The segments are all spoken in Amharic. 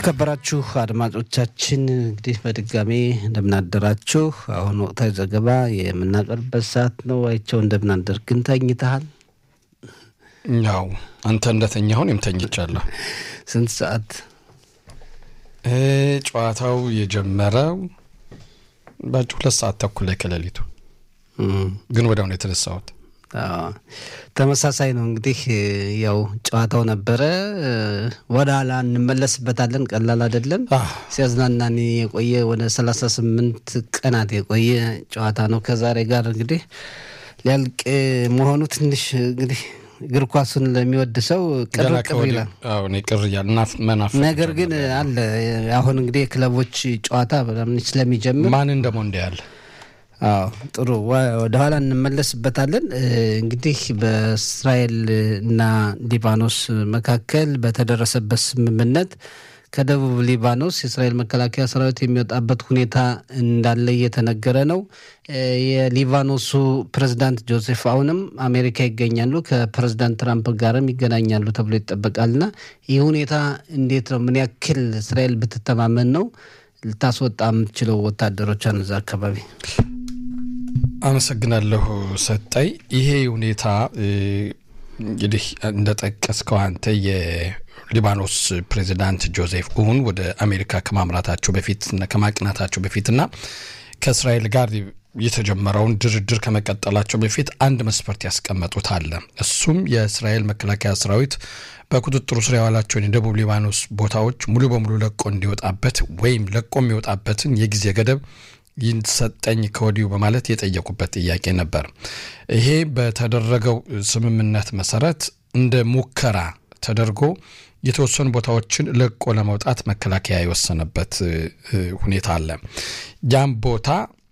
የተከበራችሁ አድማጮቻችን እንግዲህ በድጋሚ እንደምናደራችሁ። አሁን ወቅታዊ ዘገባ የምናቀርብበት ሰዓት ነው። አይቸው እንደምናደር ግን ተኝተሃል? ያው አንተ እንደተኛሁ እኔም ተኝቻለሁ። ስንት ሰዓት? ጨዋታው የጀመረው ባጭ ሁለት ሰዓት ተኩል ላይ ከሌሊቱ ግን ወዲያው ነው የተነሳሁት። ተመሳሳይ ነው እንግዲህ ያው ጨዋታው ነበረ። ወደ ኋላ እንመለስበታለን። ቀላል አይደለም። ሲያዝናናን የቆየ ወደ ሰላሳ ስምንት ቀናት የቆየ ጨዋታ ነው። ከዛሬ ጋር እንግዲህ ሊያልቅ መሆኑ ትንሽ እንግዲህ እግር ኳሱን ለሚወድ ሰው ቅር ቅር ይላል። ቅር እያል መናፈቅ ነገር ግን አለ አሁን እንግዲህ የክለቦች ጨዋታ በጣም ስለሚጀምር ማንን ደግሞ እንደ ያለ አዎ ጥሩ ወደኋላ እንመለስበታለን። እንግዲህ በእስራኤል እና ሊባኖስ መካከል በተደረሰበት ስምምነት ከደቡብ ሊባኖስ የእስራኤል መከላከያ ሰራዊት የሚወጣበት ሁኔታ እንዳለ እየተነገረ ነው። የሊባኖሱ ፕሬዝዳንት ጆሴፍ አሁንም አሜሪካ ይገኛሉ። ከፕሬዝዳንት ትራምፕ ጋርም ይገናኛሉ ተብሎ ይጠበቃልና ይህ ሁኔታ እንዴት ነው? ምን ያክል እስራኤል ብትተማመን ነው ልታስወጣ የምትችለው ወታደሮቿን እዛ አካባቢ? አመሰግናለሁ ሰጠይ። ይሄ ሁኔታ እንግዲህ እንደጠቀስከው አንተ የሊባኖስ ፕሬዚዳንት ጆዜፍ ኡን ወደ አሜሪካ ከማምራታቸው በፊት ከማቅናታቸው በፊትና ከእስራኤል ጋር የተጀመረውን ድርድር ከመቀጠላቸው በፊት አንድ መስፈርት ያስቀመጡት አለ። እሱም የእስራኤል መከላከያ ሰራዊት በቁጥጥሩ ስር ያዋላቸውን የደቡብ ሊባኖስ ቦታዎች ሙሉ በሙሉ ለቆ እንዲወጣበት ወይም ለቆ የሚወጣበትን የጊዜ ገደብ ይሰጠኝ ከወዲሁ በማለት የጠየቁበት ጥያቄ ነበር። ይሄ በተደረገው ስምምነት መሰረት እንደ ሙከራ ተደርጎ የተወሰኑ ቦታዎችን ለቆ ለመውጣት መከላከያ የወሰነበት ሁኔታ አለ። ያም ቦታ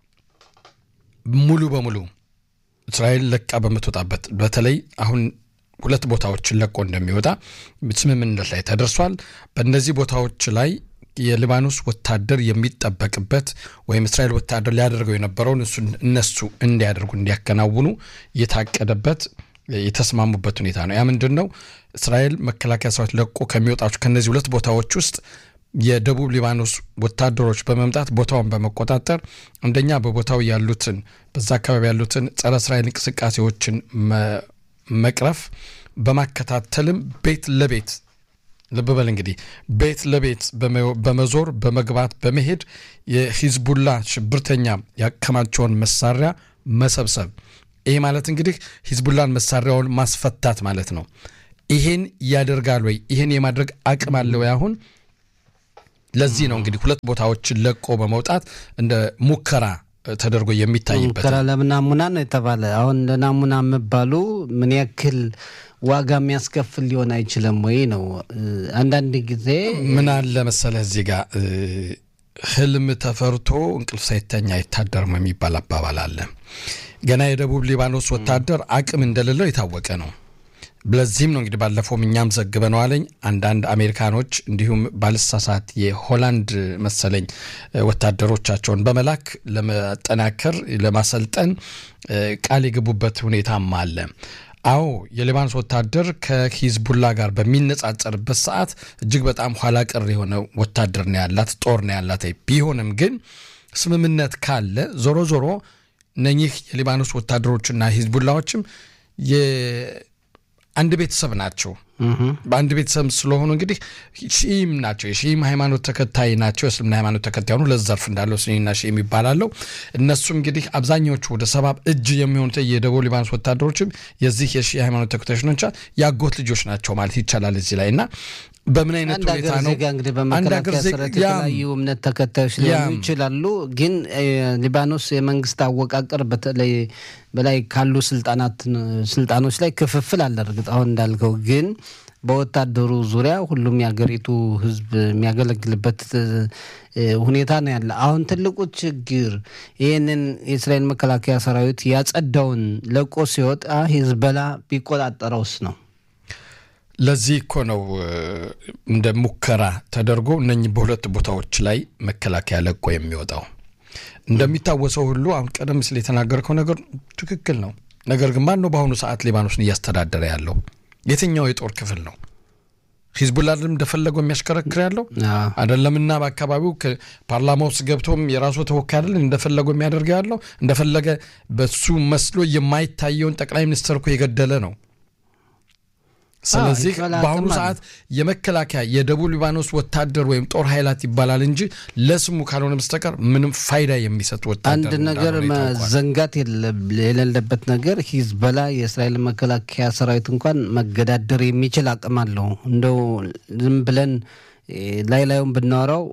ሙሉ በሙሉ እስራኤል ለቃ በምትወጣበት በተለይ አሁን ሁለት ቦታዎችን ለቆ እንደሚወጣ ስምምነት ላይ ተደርሷል። በእነዚህ ቦታዎች ላይ የሊባኖስ ወታደር የሚጠበቅበት ወይም እስራኤል ወታደር ሊያደርገው የነበረውን እነሱ እንዲያደርጉ እንዲያከናውኑ የታቀደበት የተስማሙበት ሁኔታ ነው። ያ ምንድን ነው? እስራኤል መከላከያ ሰራዊት ለቆ ከሚወጣቸው ከእነዚህ ሁለት ቦታዎች ውስጥ የደቡብ ሊባኖስ ወታደሮች በመምጣት ቦታውን በመቆጣጠር አንደኛ በቦታው ያሉትን በዛ አካባቢ ያሉትን ጸረ እስራኤል እንቅስቃሴዎችን መቅረፍ በማከታተልም ቤት ለቤት ልብ በል እንግዲህ ቤት ለቤት በመዞር በመግባት በመሄድ የሂዝቡላ ሽብርተኛ ያከማቸውን መሳሪያ መሰብሰብ። ይሄ ማለት እንግዲህ ሂዝቡላን መሳሪያውን ማስፈታት ማለት ነው። ይሄን ያደርጋል ወይ? ይሄን የማድረግ አቅም አለ ወይ? አሁን ለዚህ ነው እንግዲህ ሁለት ቦታዎችን ለቆ በመውጣት እንደ ሙከራ ተደርጎ የሚታይበት ሙከራ ለምናሙና ነው የተባለ። አሁን ለናሙና የሚባሉ ምን ያክል ዋጋ የሚያስከፍል ሊሆን አይችልም ወይ ነው። አንዳንድ ጊዜ ምን አለ መሰለህ እዚህ ጋር ህልም ተፈርቶ እንቅልፍ ሳይተኛ አይታደርም የሚባል አባባል አለ። ገና የደቡብ ሊባኖስ ወታደር አቅም እንደሌለው የታወቀ ነው። ለዚህም ነው እንግዲህ ባለፈውም እኛም ዘግበነዋለኝ አንዳንድ አሜሪካኖች እንዲሁም ባልሳሳት የሆላንድ መሰለኝ ወታደሮቻቸውን በመላክ ለመጠናከር ለማሰልጠን ቃል የገቡበት ሁኔታም አለ። አዎ የሊባኖስ ወታደር ከሂዝቡላ ጋር በሚነጻጸርበት ሰዓት እጅግ በጣም ኋላ ቀር የሆነ ወታደር ነው ያላት፣ ጦር ነው ያላት። ቢሆንም ግን ስምምነት ካለ ዞሮ ዞሮ እነኚህ የሊባኖስ ወታደሮችና ሂዝቡላዎችም አንድ ቤተሰብ ናቸው። በአንድ ቤተሰብ ስለሆኑ እንግዲህ ሺም ናቸው። የሺም ሃይማኖት ተከታይ ናቸው። የእስልምና ሃይማኖት ተከታይ ሆኑ ለዘርፍ እንዳለው ስኒና ሺም ይባላለው። እነሱም እንግዲህ አብዛኛዎቹ ወደ ሰባብ እጅ የሚሆኑት የደቡብ ሊባኖስ ወታደሮችም የዚህ የሺ ሃይማኖት ተከታዮች ናቸው። የአጎት ልጆች ናቸው ማለት ይቻላል እዚህ ላይ እና በምን አይነት ሁኔታ ነው እንግዲህ በመከላከያ ሰራዊት የተለያዩ እምነት ተከታዮች ሊሆኑ ይችላሉ። ግን ሊባኖስ የመንግስት አወቃቀር በተለይ በላይ ካሉ ስልጣኖች ላይ ክፍፍል አለ። እርግጥ አሁን እንዳልከው ግን በወታደሩ ዙሪያ ሁሉም የሀገሪቱ ሕዝብ የሚያገለግልበት ሁኔታ ነው ያለ። አሁን ትልቁ ችግር ይህንን የእስራኤል መከላከያ ሰራዊት ያጸዳውን ለቆ ሲወጣ ሂዝቦላ ቢቆጣጠረውስ ነው። ለዚህ እኮ ነው እንደ ሙከራ ተደርጎ እነኚህ በሁለት ቦታዎች ላይ መከላከያ ለቆ የሚወጣው። እንደሚታወሰው ሁሉ አሁን ቀደም ሲል የተናገርከው ነገር ትክክል ነው። ነገር ግን ማን ነው በአሁኑ ሰዓት ሊባኖስን እያስተዳደረ ያለው? የትኛው የጦር ክፍል ነው? ሂዝቡላንም እንደፈለገው የሚያሽከረክር ያለው አይደለምና በአካባቢው ፓርላማ ውስጥ ገብቶም የራሱ ተወካይ አይደለም እንደፈለገው የሚያደርገው ያለው እንደፈለገ በሱ መስሎ የማይታየውን ጠቅላይ ሚኒስትር እኮ የገደለ ነው። ስለዚህ በአሁኑ ሰዓት የመከላከያ የደቡብ ሊባኖስ ወታደር ወይም ጦር ኃይላት ይባላል እንጂ ለስሙ ካልሆነ በስተቀር ምንም ፋይዳ የሚሰጥ ወታደር አንድ ነገር መዘንጋት የሌለበት ነገር ሂዝበላ የእስራኤል መከላከያ ሰራዊት እንኳን መገዳደር የሚችል አቅም አለው። እንደው ዝም ብለን ላይ ላዩን ብናወራው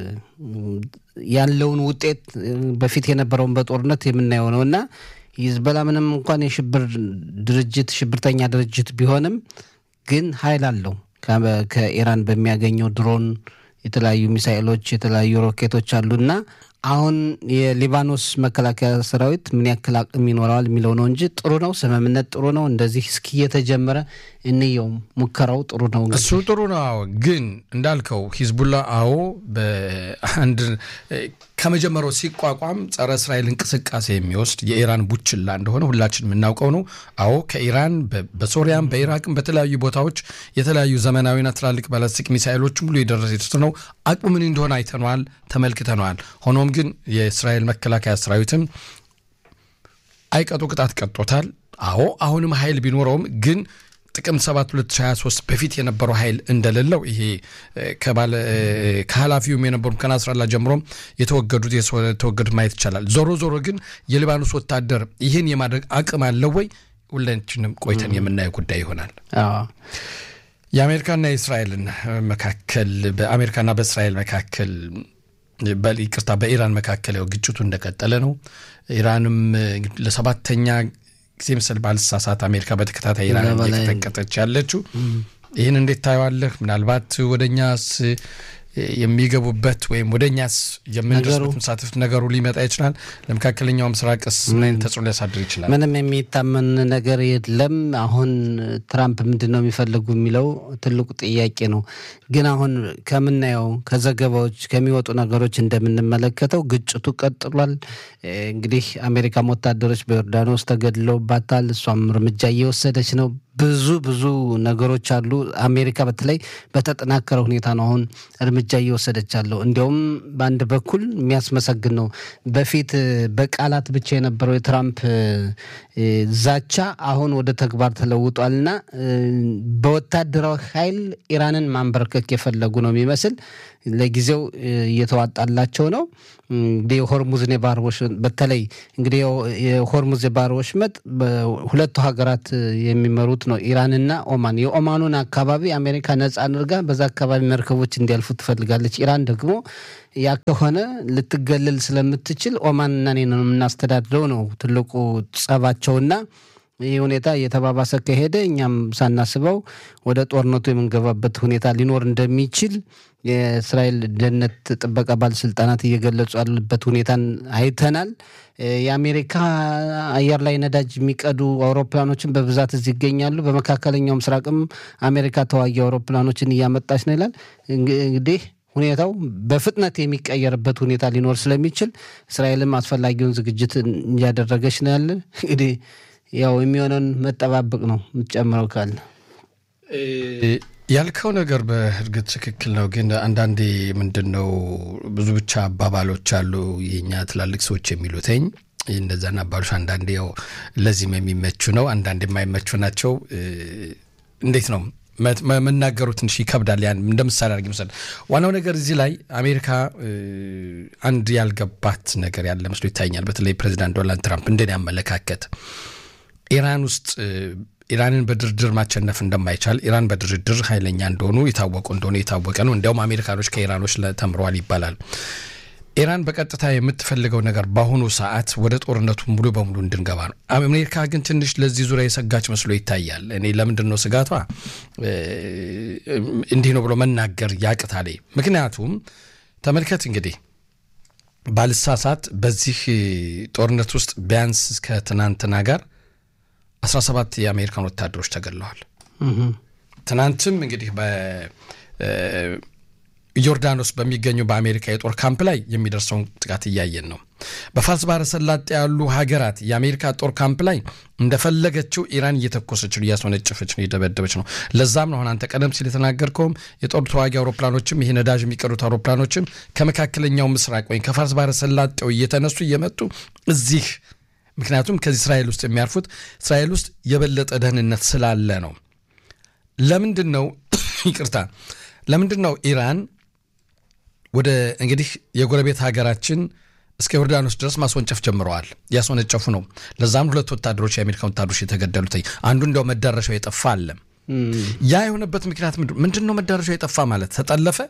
ያለውን ውጤት በፊት የነበረውን በጦርነት የምናየው ነው እና ሂዝበላ ምንም እንኳን የሽብር ድርጅት ሽብርተኛ ድርጅት ቢሆንም ግን ኃይል አለው። ከኢራን በሚያገኘው ድሮን የተለያዩ ሚሳኤሎች፣ የተለያዩ ሮኬቶች አሉና አሁን የሊባኖስ መከላከያ ሰራዊት ምን ያክል አቅም ይኖረዋል የሚለው ነው እንጂ ጥሩ ነው። ስምምነት ጥሩ ነው። እንደዚህ እስኪ የተጀመረ እንየውም። ሙከራው ጥሩ ነው። እሱ ጥሩ ነው። አዎ፣ ግን እንዳልከው ሂዝቡላ አዎ በአንድ ከመጀመሪያው ሲቋቋም ጸረ እስራኤል እንቅስቃሴ የሚወስድ የኢራን ቡችላ እንደሆነ ሁላችን የምናውቀው ነው። አዎ ከኢራን በሶሪያም በኢራቅም በተለያዩ ቦታዎች የተለያዩ ዘመናዊና ትላልቅ ባላስቲክ ሚሳይሎች ሙሉ የደረሰ ነው። አቅሙ ምን እንደሆነ አይተነዋል፣ ተመልክተነዋል። ሆኖም ግን የእስራኤል መከላከያ ሰራዊትም አይቀጡ ቅጣት ቀጦታል። አዎ አሁንም ኃይል ቢኖረውም ግን ጥቅምት 7 2023 በፊት የነበረው ኃይል እንደሌለው ይሄ ከኃላፊውም የነበሩ ከናስራላ ጀምሮም የተወገዱት የተወገዱት ማየት ይቻላል። ዞሮ ዞሮ ግን የሊባኖስ ወታደር ይህን የማድረግ አቅም አለው ወይ? ሁላችንም ቆይተን የምናየው ጉዳይ ይሆናል። የአሜሪካና የእስራኤልን መካከል በአሜሪካና በእስራኤል መካከል ይቅርታ በኢራን መካከል ያው ግጭቱ እንደቀጠለ ነው። ኢራንም ለሰባተኛ ጊዜ ምስል ባልሳሳት አሜሪካ በተከታታይ ኢራን እየቀጠቀጠች ያለችው ይህን እንዴት ታየዋለህ? ምናልባት ወደ እኛስ የሚገቡበት ወይም ወደ እኛስ የምንደርስበት መሳተፍ ነገሩ ሊመጣ ይችላል። ለመካከለኛው ምስራቅስ ምን አይነት ተጽዕኖ ሊያሳድር ይችላል? ምንም የሚታመን ነገር የለም። አሁን ትራምፕ ምንድን ነው የሚፈልጉ የሚለው ትልቁ ጥያቄ ነው። ግን አሁን ከምናየው ከዘገባዎች ከሚወጡ ነገሮች እንደምንመለከተው ግጭቱ ቀጥሏል። እንግዲህ አሜሪካም ወታደሮች በዮርዳኖስ ተገድለውባታል። እሷም እርምጃ እየወሰደች ነው። ብዙ ብዙ ነገሮች አሉ። አሜሪካ በተለይ በተጠናከረ ሁኔታ ነው አሁን እርምጃ እየወሰደች አለው። እንዲያውም በአንድ በኩል የሚያስመሰግን ነው። በፊት በቃላት ብቻ የነበረው የትራምፕ ዛቻ አሁን ወደ ተግባር ተለውጧልና በወታደራዊ ኃይል ኢራንን ማንበርከክ የፈለጉ ነው የሚመስል ለጊዜው እየተዋጣላቸው ነው። እንግዲህ የሆርሙዝን የባህር ወሽመጥ በተለይ እንግዲህ የሆርሙዝ የባህር ወሽመጥ በሁለቱ ሀገራት የሚመሩት ነው፣ ኢራንና ኦማን። የኦማኑን አካባቢ አሜሪካ ነጻ አድርጋ በዛ አካባቢ መርከቦች እንዲያልፉ ትፈልጋለች። ኢራን ደግሞ ያ ከሆነ ልትገለል ስለምትችል ኦማንና እኔ ነው የምናስተዳድረው ነው ትልቁ ጸባቸውና ይህ ሁኔታ እየተባባሰ ከሄደ እኛም ሳናስበው ወደ ጦርነቱ የምንገባበት ሁኔታ ሊኖር እንደሚችል የእስራኤል ደህንነት ጥበቃ ባለስልጣናት እየገለጹ ያሉበት ሁኔታን አይተናል። የአሜሪካ አየር ላይ ነዳጅ የሚቀዱ አውሮፕላኖችን በብዛት እዚህ ይገኛሉ። በመካከለኛው ምስራቅም አሜሪካ ተዋጊ አውሮፕላኖችን እያመጣች ነው ይላል። እንግዲህ ሁኔታው በፍጥነት የሚቀየርበት ሁኔታ ሊኖር ስለሚችል እስራኤልም አስፈላጊውን ዝግጅት እያደረገች ነው ያለ እንግዲህ ያው የሚሆነውን መጠባበቅ ነው። የምትጨምረው ካለ ያልከው ነገር በእርግጥ ትክክል ነው። ግን አንዳንዴ ምንድን ነው ብዙ ብቻ አባባሎች አሉ የኛ ትላልቅ ሰዎች የሚሉትኝ እንደዛን አባሎች አንዳንዴ ያው ለዚህም የሚመቹ ነው፣ አንዳንዴ የማይመቹ ናቸው። እንዴት ነው መናገሩ ትንሽ ይከብዳል። ያን እንደ ምሳሌ አድርጌ መውሰድ ዋናው ነገር እዚህ ላይ አሜሪካ አንድ ያልገባት ነገር ያለ መስሎ ይታኛል። በተለይ ፕሬዚዳንት ዶናልድ ትራምፕ እንደኔ አመለካከት ኢራን ውስጥ ኢራንን በድርድር ማሸነፍ እንደማይቻል ኢራን በድርድር ኃይለኛ እንደሆኑ የታወቁ እንደሆኑ የታወቀ ነው። እንዲያውም አሜሪካኖች ከኢራኖች ተምረዋል ይባላል። ኢራን በቀጥታ የምትፈልገው ነገር በአሁኑ ሰዓት ወደ ጦርነቱ ሙሉ በሙሉ እንድንገባ ነው። አሜሪካ ግን ትንሽ ለዚህ ዙሪያ የሰጋች መስሎ ይታያል። እኔ ለምንድን ነው ስጋቷ እንዲህ ነው ብሎ መናገር ያቅታል። ምክንያቱም ተመልከት እንግዲህ ባልሳሳት በዚህ ጦርነት ውስጥ ቢያንስ እስከ ትናንትና ጋር 17 የአሜሪካን ወታደሮች ተገድለዋል። ትናንትም እንግዲህ በዮርዳኖስ በሚገኙ በአሜሪካ የጦር ካምፕ ላይ የሚደርሰውን ጥቃት እያየን ነው። በፋርስ ባህረ ሰላጤ ያሉ ሀገራት የአሜሪካ ጦር ካምፕ ላይ እንደፈለገችው ኢራን እየተኮሰች ነው፣ እያስወነጨፈች ነው፣ እየደበደበች ነው። ለዛም ነው አሁን አንተ ቀደም ሲል የተናገርከውም የጦር ተዋጊ አውሮፕላኖችም ይሄ ነዳጅ የሚቀዱት አውሮፕላኖችም ከመካከለኛው ምስራቅ ወይም ከፋርስ ባህረ ሰላጤው እየተነሱ እየመጡ እዚህ ምክንያቱም ከዚህ እስራኤል ውስጥ የሚያርፉት እስራኤል ውስጥ የበለጠ ደህንነት ስላለ ነው። ለምንድን ነው ይቅርታ፣ ለምንድን ነው ኢራን ወደ እንግዲህ የጎረቤት ሀገራችን እስከ ዮርዳኖስ ድረስ ማስወንጨፍ ጀምረዋል። ያስወነጨፉ ነው። ለዛም ሁለት ወታደሮች የአሜሪካ ወታደሮች የተገደሉት አንዱ እንዲያው መዳረሻው የጠፋ አለ። ያ የሆነበት ምክንያት ምንድን ነው? መዳረሻው የጠፋ ማለት ተጠለፈ፣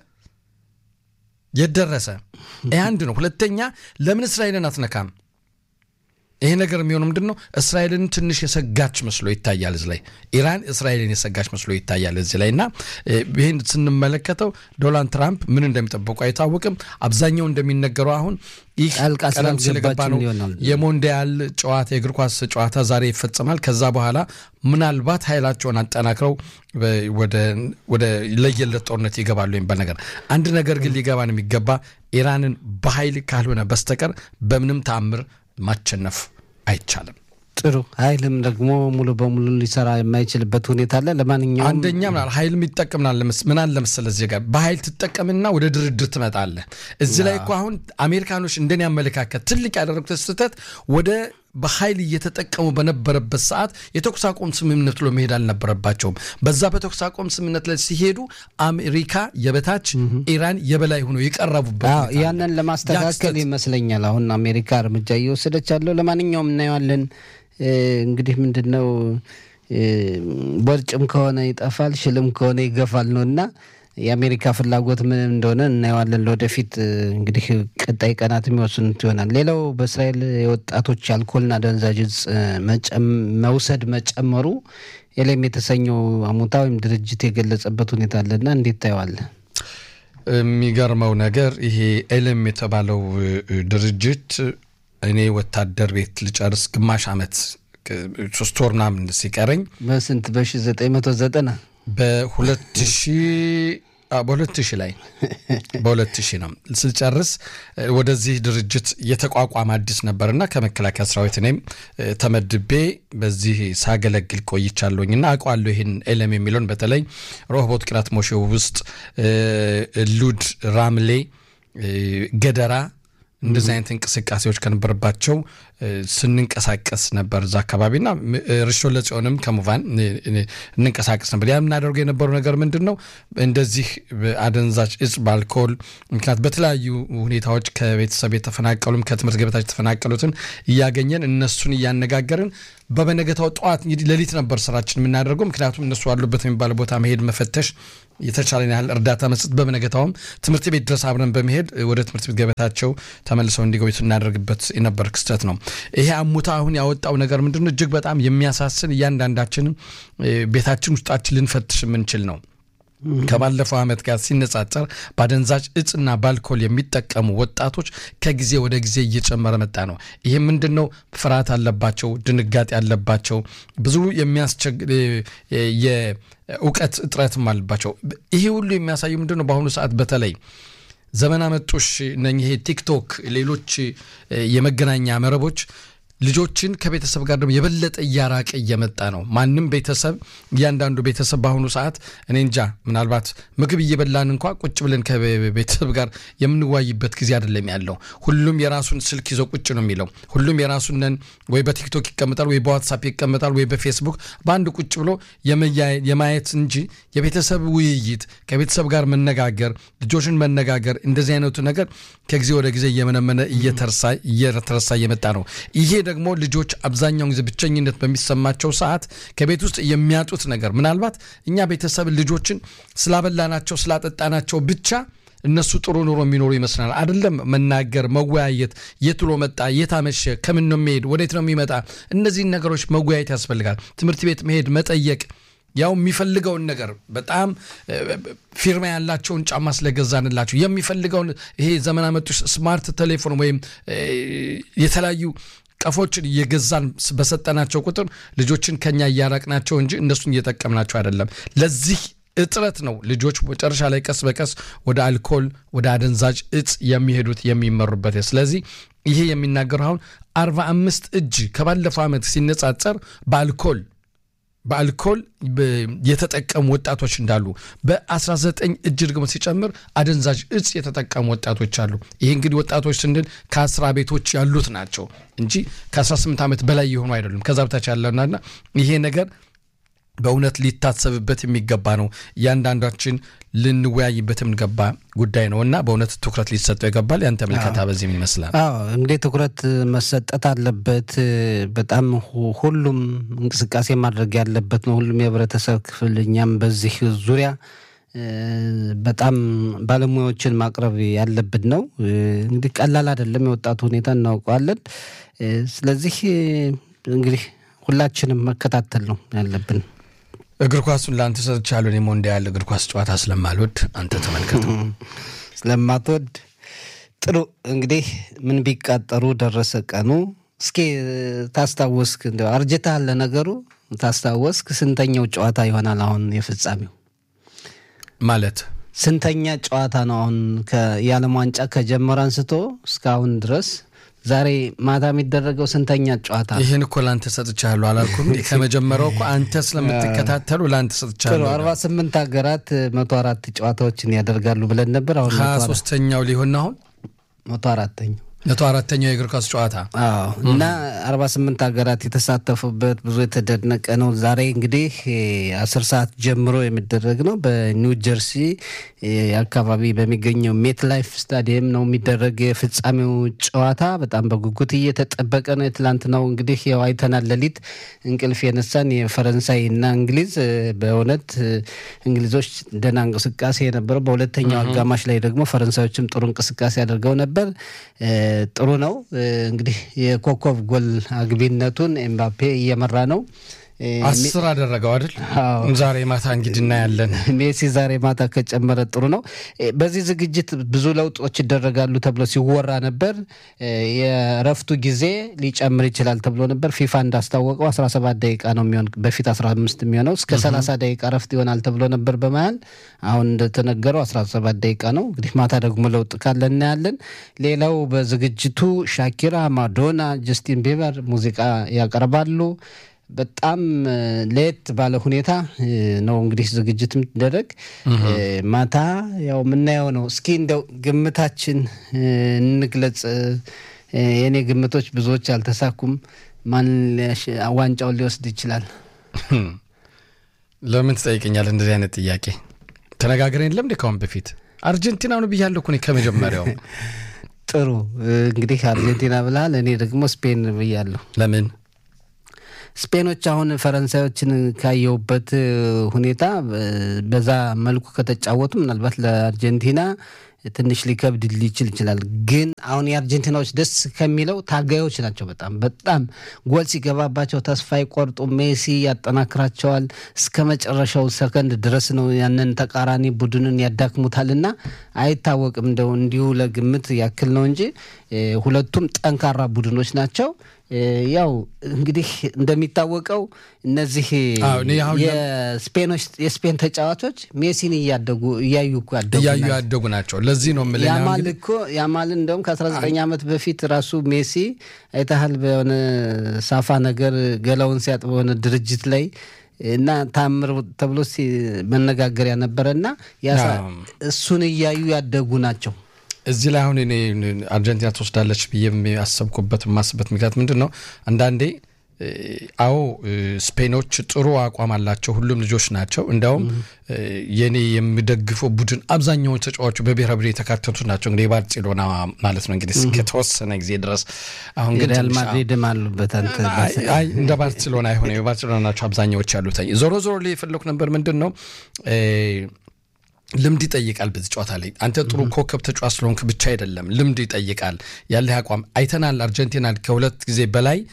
የደረሰ ይህ አንድ ነው። ሁለተኛ ለምን እስራኤልን አትነካም? ይሄ ነገር የሚሆነው ምንድን ነው? እስራኤልን ትንሽ የሰጋች መስሎ ይታያል። እዚህ ላይ ኢራን እስራኤልን የሰጋች መስሎ ይታያል እዚህ ላይ እና ይህን ስንመለከተው ዶናልድ ትራምፕ ምን እንደሚጠበቁ አይታወቅም። አብዛኛው እንደሚነገረው አሁን ይህ ቀደም ሲል የገባ ነው የሞንዲያል ጨዋታ የእግር ኳስ ጨዋታ ዛሬ ይፈጸማል። ከዛ በኋላ ምናልባት ኃይላቸውን አጠናክረው ወደ ለየለት ጦርነት ይገባሉ የሚባል ነገር አንድ ነገር ግን ሊገባን የሚገባ ኢራንን በኃይል ካልሆነ በስተቀር በምንም ተአምር ማቸነፍ አይቻልም። ጥሩ ኃይልም ደግሞ ሙሉ በሙሉ ሊሰራ የማይችልበት ሁኔታ አለ። ለማንኛውም አንደኛ ምናል ኃይልም ይጠቀምናል። ምን አለ መሰለህ እዚህ ጋር በኃይል ትጠቀምና ወደ ድርድር ትመጣለህ። እዚህ ላይ እኮ አሁን አሜሪካኖች እንደኔ አመለካከት ትልቅ ያደረጉት ስህተት ወደ በኃይል እየተጠቀሙ በነበረበት ሰዓት የተኩስ አቁም ስምምነት ብሎ መሄድ አልነበረባቸውም። በዛ በተኩስ አቁም ስምምነት ላይ ሲሄዱ አሜሪካ የበታች ኢራን የበላይ ሆኖ የቀረቡበት ያንን ለማስተካከል ይመስለኛል አሁን አሜሪካ እርምጃ እየወሰደች ያለው። ለማንኛውም እናየዋለን። እንግዲህ ምንድን ነው ቦርጭም ከሆነ ይጠፋል፣ ሽልም ከሆነ ይገፋል ነው እና የአሜሪካ ፍላጎት ምን እንደሆነ እናየዋለን። ለወደፊት እንግዲህ ቀጣይ ቀናት የሚወስኑት ይሆናል። ሌላው በእስራኤል የወጣቶች አልኮልና አደንዛዥ እጽ መውሰድ መጨመሩ ኤሌም የተሰኘው አሙታ ወይም ድርጅት የገለጸበት ሁኔታ አለና እንዴት ታየዋለህ? የሚገርመው ነገር ይሄ ኤሌም የተባለው ድርጅት እኔ ወታደር ቤት ልጨርስ ግማሽ ዓመት ሶስት ወር ምናምን ሲቀረኝ በስንት በሺ ዘጠኝ መቶ ዘጠና በሁለት ሺህ በሁለት ሺህ ላይ በሁለት ሺህ ነው ስጨርስ ወደዚህ ድርጅት የተቋቋመ አዲስ ነበርና ከመከላከያ ሰራዊት እኔም ተመድቤ በዚህ ሳገለግል ቆይቻለሁኝና አውቀዋለሁ። ይህን ኤለም የሚለውን በተለይ ሮሆቦት ቅራት ሞሼ ውስጥ ሉድ፣ ራምሌ፣ ገደራ እንደዚህ አይነት እንቅስቃሴዎች ከነበረባቸው ስንንቀሳቀስ ነበር እዛ አካባቢና ርሾ ለጽዮንም ከሙቫን እንንቀሳቀስ ነበር። ያ የምናደርገው የነበረው ነገር ምንድን ነው? እንደዚህ አደንዛዥ እጽ በአልኮል ምክንያት በተለያዩ ሁኔታዎች ከቤተሰብ የተፈናቀሉም ከትምህርት ገበታች የተፈናቀሉትን እያገኘን እነሱን እያነጋገርን በበነገታው ጠዋት እንግዲህ ሌሊት ነበር ስራችን የምናደርገው። ምክንያቱም እነሱ ያሉበት የሚባል ቦታ መሄድ፣ መፈተሽ፣ የተቻለን ያህል እርዳታ መስጠት፣ በበነገታውም ትምህርት ቤት ድረስ አብረን በመሄድ ወደ ትምህርት ቤት ገበታቸው ተመልሰው እንዲገቡ ስናደርግበት የነበር ክስተት ነው። ይሄ አሙታ አሁን ያወጣው ነገር ምንድን ነው? እጅግ በጣም የሚያሳስን እያንዳንዳችንም ቤታችን ውስጣችን ልንፈትሽ የምንችል ነው። ከባለፈው ዓመት ጋር ሲነጻጸር በአደንዛዥ እጽና በአልኮል የሚጠቀሙ ወጣቶች ከጊዜ ወደ ጊዜ እየጨመረ መጣ ነው። ይህ ምንድን ነው? ፍርሃት አለባቸው፣ ድንጋጤ አለባቸው፣ ብዙ የሚያስቸግር የእውቀት እጥረትም አለባቸው። ይሄ ሁሉ የሚያሳየው ምንድን ነው? በአሁኑ ሰዓት በተለይ ዘመን አመጡሽ እነኚህ ቲክቶክ፣ ሌሎች የመገናኛ መረቦች ልጆችን ከቤተሰብ ጋር ደግሞ የበለጠ እያራቀ እየመጣ ነው። ማንም ቤተሰብ እያንዳንዱ ቤተሰብ በአሁኑ ሰዓት እኔ እንጃ ምናልባት ምግብ እየበላን እንኳ ቁጭ ብለን ከቤተሰብ ጋር የምንዋይበት ጊዜ አይደለም ያለው። ሁሉም የራሱን ስልክ ይዞ ቁጭ ነው የሚለው። ሁሉም የራሱንን ወይ በቲክቶክ ይቀመጣል፣ ወይ በዋትሳፕ ይቀመጣል፣ ወይ በፌስቡክ በአንድ ቁጭ ብሎ የማየት እንጂ የቤተሰብ ውይይት ከቤተሰብ ጋር መነጋገር፣ ልጆችን መነጋገር እንደዚህ አይነቱ ነገር ከጊዜ ወደ ጊዜ እየመነመነ እየተረሳ እየመጣ ነው። ይሄ ደግሞ ልጆች አብዛኛውን ጊዜ ብቸኝነት በሚሰማቸው ሰዓት ከቤት ውስጥ የሚያጡት ነገር ምናልባት እኛ ቤተሰብ ልጆችን ስላበላናቸው ስላጠጣናቸው ብቻ እነሱ ጥሩ ኑሮ የሚኖሩ ይመስላል። አይደለም መናገር፣ መወያየት፣ የት ውሎ መጣ፣ የት አመሸ፣ ከምን ነው የሚሄድ፣ ወዴት ነው የሚመጣ፣ እነዚህን ነገሮች መወያየት ያስፈልጋል። ትምህርት ቤት መሄድ፣ መጠየቅ ያው የሚፈልገውን ነገር በጣም ፊርማ ያላቸውን ጫማ ስለገዛንላቸው የሚፈልገውን ይሄ ዘመን አመጡሽ ስማርት ቴሌፎን ወይም የተለያዩ ቀፎችን እየገዛን በሰጠናቸው ቁጥር ልጆችን ከኛ እያራቅናቸው እንጂ እነሱን እየጠቀምናቸው አይደለም። ለዚህ እጥረት ነው ልጆች መጨረሻ ላይ ቀስ በቀስ ወደ አልኮል፣ ወደ አደንዛዥ እጽ የሚሄዱት የሚመሩበት። ስለዚህ ይሄ የሚናገረው አሁን አርባ አምስት እጅ ከባለፈው ዓመት ሲነጻጸር በአልኮል በአልኮል የተጠቀሙ ወጣቶች እንዳሉ በ19 እጅ ደግሞ ሲጨምር አደንዛዥ እጽ የተጠቀሙ ወጣቶች አሉ። ይህ እንግዲህ ወጣቶች ስንል ከአስራ ቤቶች ያሉት ናቸው እንጂ ከ18 ዓመት በላይ የሆኑ አይደሉም። ከዛ በታች ያለናና ይሄ ነገር በእውነት ሊታሰብበት የሚገባ ነው። እያንዳንዳችን ልንወያይበት የሚገባ ጉዳይ ነው እና በእውነት ትኩረት ሊሰጠው ይገባል። ያንተ ምልከታ በዚህ ምን ይመስላል? አዎ እንግዲህ ትኩረት መሰጠት አለበት። በጣም ሁሉም እንቅስቃሴ ማድረግ ያለበት ነው። ሁሉም የህብረተሰብ ክፍል እኛም በዚህ ዙሪያ በጣም ባለሙያዎችን ማቅረብ ያለብን ነው። እንግዲህ ቀላል አይደለም። የወጣቱ ሁኔታ እናውቀዋለን። ስለዚህ እንግዲህ ሁላችንም መከታተል ነው ያለብን። እግር ኳሱን ለአንተ ሰጥቻለሁ። እኔ ሞንዲያል እግር ኳስ ጨዋታ ስለማልወድ አንተ ተመልከተው። ስለማትወድ ጥሩ እንግዲህ ምን ቢቃጠሩ ደረሰ ቀኑ። እስኪ ታስታወስክ፣ እንደ አርጅተሃል ለነገሩ ታስታወስክ፣ ስንተኛው ጨዋታ ይሆናል አሁን የፍጻሜው? ማለት ስንተኛ ጨዋታ ነው አሁን የዓለም ዋንጫ ከጀመረ አንስቶ እስካሁን ድረስ ዛሬ ማታ የሚደረገው ስንተኛ ጨዋታ? ይህን እኮ ለአንተ ሰጥቻለሁ አላልኩም? ከመጀመሪያው እኮ አንተ ስለምትከታተሉ ለአንተ ሰጥቻለሁ። አርባ ስምንት ሀገራት መቶ አራት ጨዋታዎችን ያደርጋሉ ብለን ነበር። አሁን ሀያ ሶስተኛው ሊሆን አሁን መቶ አራተኛው መቶ አራተኛው የእግር ኳስ ጨዋታ እና አርባ ስምንት ሀገራት የተሳተፉበት ብዙ የተደነቀ ነው። ዛሬ እንግዲህ አስር ሰዓት ጀምሮ የሚደረግ ነው። በኒው ጀርሲ አካባቢ በሚገኘው ሜት ላይፍ ስታዲየም ነው የሚደረግ የፍጻሜው ጨዋታ። በጣም በጉጉት እየተጠበቀ ነው። የትላንትናው እንግዲህ ያው አይተናል። ሌሊት እንቅልፍ የነሳን የፈረንሳይ እና እንግሊዝ በእውነት እንግሊዞች ደህና እንቅስቃሴ የነበረው፣ በሁለተኛው አጋማሽ ላይ ደግሞ ፈረንሳዮችም ጥሩ እንቅስቃሴ አድርገው ነበር። ጥሩ ነው እንግዲህ የኮከብ ጎል አግቢነቱን ኤምባፔ እየመራ ነው። አስር አደረገው አይደል? ዛሬ ማታ እንግዲህ እናያለን። ሜሲ ዛሬ ማታ ከጨመረ ጥሩ ነው። በዚህ ዝግጅት ብዙ ለውጦች ይደረጋሉ ተብሎ ሲወራ ነበር። የእረፍቱ ጊዜ ሊጨምር ይችላል ተብሎ ነበር። ፊፋ እንዳስታወቀው 17 ደቂቃ ነው የሚሆን፣ በፊት 15 የሚሆነው እስከ 30 ደቂቃ እረፍት ይሆናል ተብሎ ነበር በመሀል። አሁን እንደተነገረው 17 ደቂቃ ነው። እንግዲህ ማታ ደግሞ ለውጥ ካለ እናያለን። ሌላው በዝግጅቱ ሻኪራ፣ ማዶና፣ ጀስቲን ቢበር ሙዚቃ ያቀርባሉ። በጣም ለየት ባለ ሁኔታ ነው እንግዲህ ዝግጅት የምትደረግ ማታ ያው የምናየው ነው። እስኪ እንደው ግምታችን እንግለጽ። የእኔ ግምቶች ብዙዎች አልተሳኩም። ማን ዋንጫውን ሊወስድ ይችላል? ለምን ትጠይቀኛለህ እንደዚህ አይነት ጥያቄ? ተነጋግረን የለም እንደ ካሁን በፊት አርጀንቲና ነው ብያለሁ እኮ እኔ ከመጀመሪያው። ጥሩ እንግዲህ አርጀንቲና ብልሃል፣ እኔ ደግሞ ስፔን ብያለሁ። ለምን ስፔኖች አሁን ፈረንሳዮችን ካየሁበት ሁኔታ በዛ መልኩ ከተጫወቱ ምናልባት ለአርጀንቲና ትንሽ ሊከብድ ሊችል ይችላል። ግን አሁን የአርጀንቲናዎች ደስ ከሚለው ታጋዮች ናቸው። በጣም በጣም ጎል ሲገባባቸው ተስፋ አይቆርጡ። ሜሲ ያጠናክራቸዋል እስከ መጨረሻው ሰከንድ ድረስ ነው ያንን ተቃራኒ ቡድንን ያዳክሙታል እና አይታወቅም። እንደው እንዲሁ ለግምት ያክል ነው እንጂ ሁለቱም ጠንካራ ቡድኖች ናቸው። ያው እንግዲህ እንደሚታወቀው እነዚህ የስፔኖች የስፔን ተጫዋቾች ሜሲን እያደጉ እያዩ እኮ እያዩ ያደጉ ናቸው። ለዚህ ነው የምልህ ያማል እኮ ያማል እንደውም ከ19 ዓመት በፊት ራሱ ሜሲ አይተሃል በሆነ ሳፋ ነገር ገላውን ሲያጥብ በሆነ ድርጅት ላይ እና ታምር ተብሎ መነጋገሪያ ነበረ እና እሱን እያዩ ያደጉ ናቸው። እዚህ ላይ አሁን እኔ አርጀንቲና ትወስዳለች ብዬ ያሰብኩበት የማስበት ምክንያት ምንድን ነው? አንዳንዴ አዎ ስፔኖች ጥሩ አቋም አላቸው። ሁሉም ልጆች ናቸው። እንዲያውም የኔ የሚደግፈው ቡድን አብዛኛውን ተጫዋቹ በብሔራዊ ቡድን የተካተቱ ናቸው። እንግዲህ የባርሴሎና ማለት ነው እንግዲህ እስከተወሰነ ጊዜ ድረስ አሁን ግን ሪያል ማድሪድም አሉበት። አይ እንደ ባርሴሎና አይሆነ የባርሴሎና ናቸው አብዛኛዎች ያሉት። ዞሮ ዞሮ ላይ የፈለኩ ነበር ምንድን ነው ልምድ ይጠይቃል። በዚህ ጨዋታ ላይ አንተ ጥሩ ኮከብ ተጫዋች ስለሆንክ ብቻ አይደለም፣ ልምድ ይጠይቃል። ያለህ አቋም አይተናል። አርጀንቲና ከሁለት ጊዜ በላይ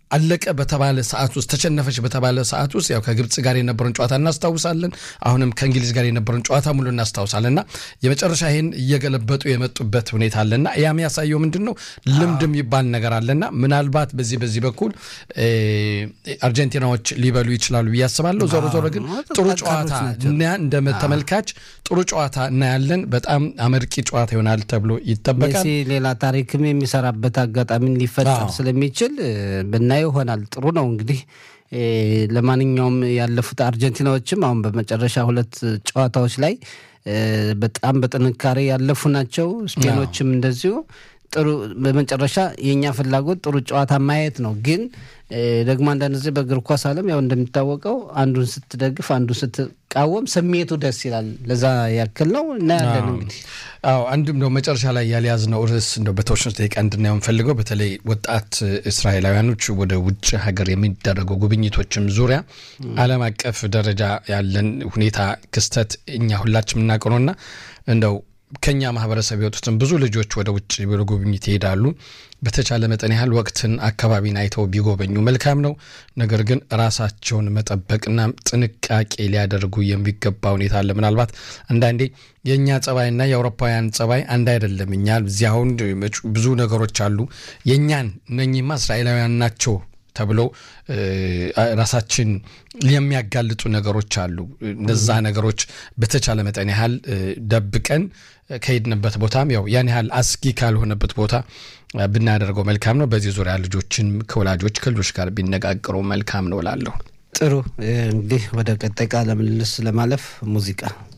አለቀ በተባለ ሰዓት ውስጥ ተሸነፈች በተባለ ሰዓት ውስጥ ያው ከግብፅ ጋር የነበረን ጨዋታ እናስታውሳለን። አሁንም ከእንግሊዝ ጋር የነበረን ጨዋታ ሙሉ እናስታውሳለን እና የመጨረሻ ይህን እየገለበጡ የመጡበት ሁኔታ አለና ያ የሚያሳየው ምንድን ነው ልምድ የሚባል ነገር አለና ምናልባት በዚህ በዚህ በኩል አርጀንቲናዎች ሊበሉ ይችላሉ ብዬ አስባለሁ። ዞሮ ዞሮ ግን ጥሩ ጨዋታ እንደ ተመልካች ጥሩ ጨዋታ እናያለን። በጣም አመርቂ ጨዋታ ይሆናል ተብሎ ይጠበቃል። ሌላ ታሪክም የሚሰራበት አጋጣሚ ሊፈጠር ስለሚችል ብናየው ይሆናል። ጥሩ ነው እንግዲህ ለማንኛውም ያለፉት አርጀንቲናዎችም አሁን በመጨረሻ ሁለት ጨዋታዎች ላይ በጣም በጥንካሬ ያለፉ ናቸው። ስፔኖችም እንደዚሁ ጥሩ በመጨረሻ የእኛ ፍላጎት ጥሩ ጨዋታ ማየት ነው። ግን ደግሞ አንዳንድ ጊዜ በእግር ኳስ ዓለም ያው እንደሚታወቀው አንዱን ስትደግፍ አንዱን ስትቃወም ስሜቱ ደስ ይላል። ለዛ ያክል ነው እናያለን። እንግዲህ አዎ አንድም ነው መጨረሻ ላይ ያልያዝነው ርዕስ እንደው በተወሰኑ ደቂቃ እንድናየው የምፈልገው በተለይ ወጣት እስራኤላውያኖች ወደ ውጭ ሀገር የሚደረጉ ጉብኝቶችም ዙሪያ ዓለም አቀፍ ደረጃ ያለን ሁኔታ ክስተት እኛ ሁላችን የምናውቀው ነውና እንደው ከኛ ማህበረሰብ የወጡትን ብዙ ልጆች ወደ ውጭ ወደ ጉብኝት ይሄዳሉ። በተቻለ መጠን ያህል ወቅትን አካባቢን አይተው ቢጎበኙ መልካም ነው። ነገር ግን ራሳቸውን መጠበቅና ጥንቃቄ ሊያደርጉ የሚገባ ሁኔታ አለ። ምናልባት አንዳንዴ የእኛ ጸባይና የአውሮፓውያን ጸባይ አንድ አይደለም። እኛ እዚህ አሁን ብዙ ነገሮች አሉ። የእኛን እነኚህማ እስራኤላውያን ናቸው ተብሎ ራሳችን የሚያጋልጡ ነገሮች አሉ። እነዛ ነገሮች በተቻለ መጠን ያህል ደብቀን ከሄድንበት ቦታም ያው ያን ያህል አስጊ ካልሆነበት ቦታ ብናደርገው መልካም ነው። በዚህ ዙሪያ ልጆችን ከወላጆች ከልጆች ጋር ቢነጋገሩ መልካም ነው እላለሁ። ጥሩ እንግዲህ ወደ ቀጣይ ቃለ ምልልስ ለማለፍ ሙዚቃ